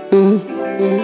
Mm, mm.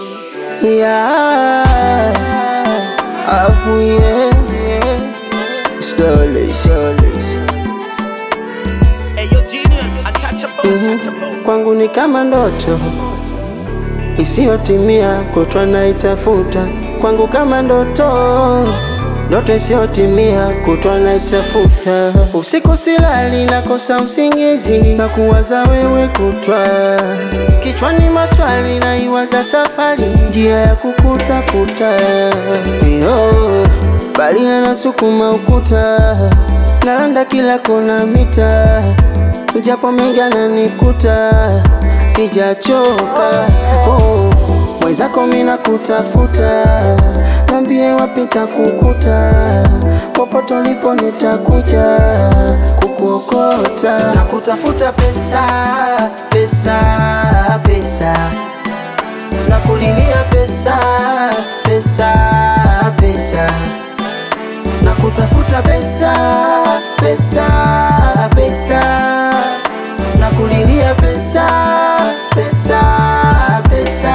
Yeah, oh yeah, yeah. Slowly, slowly. Hey, yo, genius, untouchable, untouchable. Kwangu ni kama ndoto isiyotimia, kutwa naitafuta. Kwangu kama ndoto, ndoto isiyotimia, kutwa naitafuta. Usiku silali, nakosa usingizi, na kuwaza wewe kutwa. Kichwani maswali, naiwaza safari, njia ya kukutafuta. Yo, bali anasukuma ukuta, nalanda kila kona mita japo mengi ananikuta, sijachoka oh. Mwenzako mina kutafuta, nambie wapi takukuta, popote ulipo nitakuja kukuokota na kutafuta pesa, pesa, pesa na kulilia pesa, pesa, pesa na kutafuta pesa, pesa, pesa na kulilia pesa, pesa, pesa.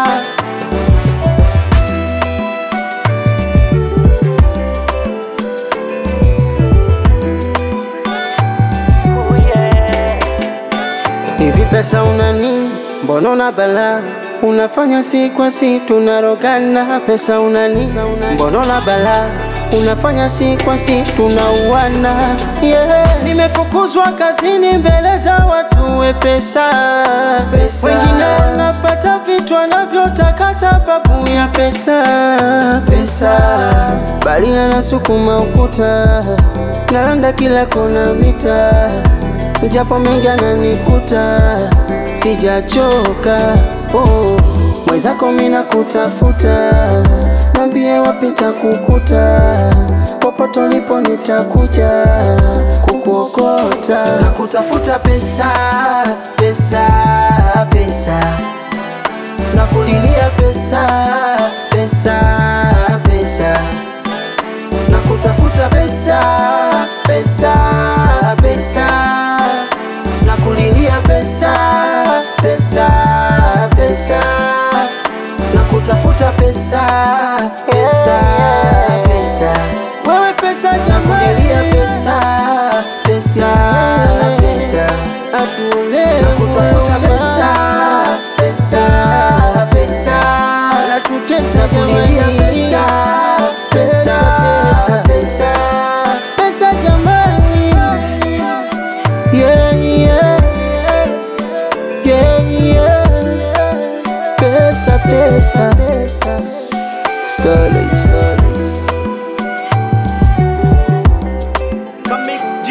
Oh, yeah. Hivi pesa una nini? Mbona una balaa? Unafanya si kwa si tunarogana. Pesa una nini? Mbona una balaa? Unafanya si kwa si tunauana. Yeah. Nimefukuzwa kazini mbele za watu we pesa, pesa. Wengine wanapata vitu wanavyotaka sababu ya pesa, pesa. Bali anasukuma ukuta, nalanda kila kona mita japo mengi ananikuta, sijachoka oh. Mwenzako mina kutafuta, nambie wapi takukuta, popote ulipo nitakuja kukuokota na kutafuta pesa, pesa, pesa na kulilia pesa, pesa, pesa na kutafuta pesa, pesa, pesa na kulilia pesa, pesa, pesa na kutafuta pesa, pesa, pesa wewe pesa na kulilia pesa, pesa, pesa atuole na kutafuta pesa, pesa, pesa na tutesa kulilia pesa, pesa, pesa, pesa pesa jamani yeah, yeah. Yeah, yeah. Pesa, pesa, pesa. Slowly, slowly.